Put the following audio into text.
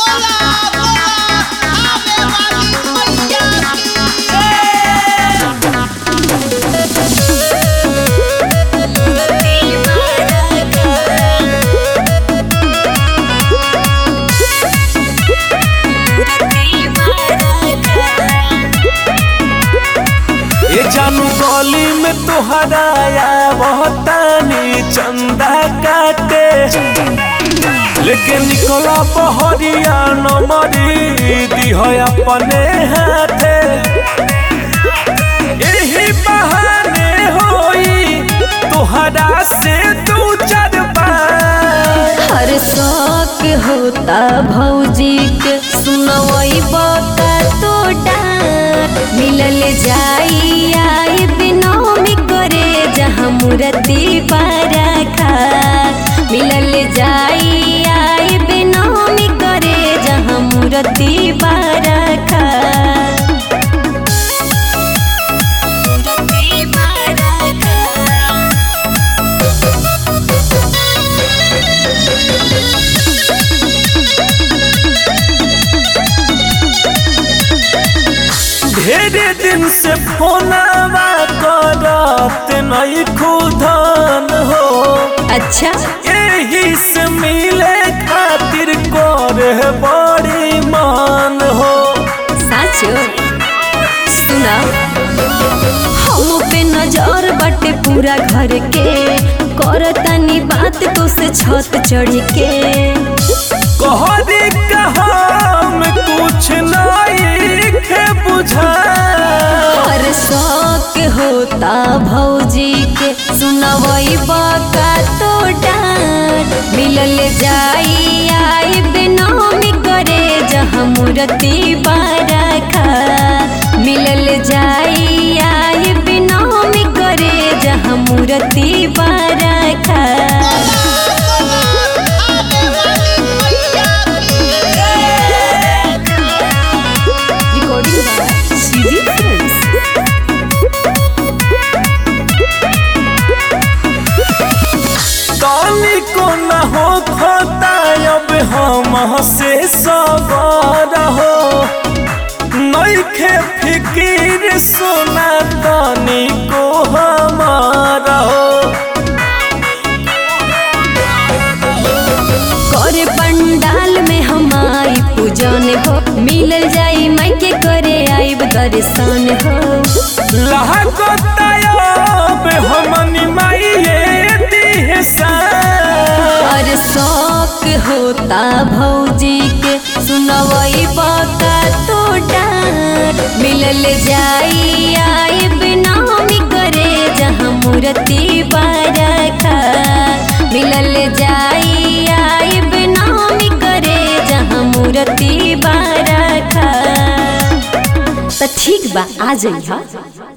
बोला बोला आवे वाली मैया ये जानू गली में तोहरा बहुतानी चंदा काटे लेके निकला बहरिया नमरी दिह अपने हाथे यही बहाने होई तोहरा से दू चार बार हर शौक होता भौजी के सुनवई बका तो डांट मिलल जाई आई बिनौमी करे जहाँ मूर्ति पारखा मिलल जाई आई बिनौमी करे जहाँ मूर्ति पारखा मूर्ति पारखा ढेरे दिन से फोनवा करत नहीं खुदन हो अच्छा यही से मिले खातिर करे बड़ी मान हो साचो सुना हम पे नजर बाटे पूरा घर के करतानी बात तो से छत चढ़ के कहरी कहम कुछ नहीं के बुझा हर शौक होता भौजी के सुनवई बका तो डांट मिलल जाई आई बिनौमी करे जहाँ मूर्ति बारखा मिलल जाई आई बिनौमी करे जहाँ मूर्ति बारखा आवे वाली मैया Recording by CD Films. तनी को न हो खोता अब हम से सबर हो नइखे फिकिर सोना तनी को हमारा हो करे पंडाल में हम आई पूजन हो मिलल जाई मायके करे आई दर्शन हो लागतायब हमनी माइये दिहसा और शौक होता भौजी के सुनवई बका तो डांट मिलल जाई आई बिनौमी करे जहाँ मूर्ति बारखा मिलल जाई आई बिनौमी करे जहाँ मूर्ति बारखा तो ठीक बा आ जाइए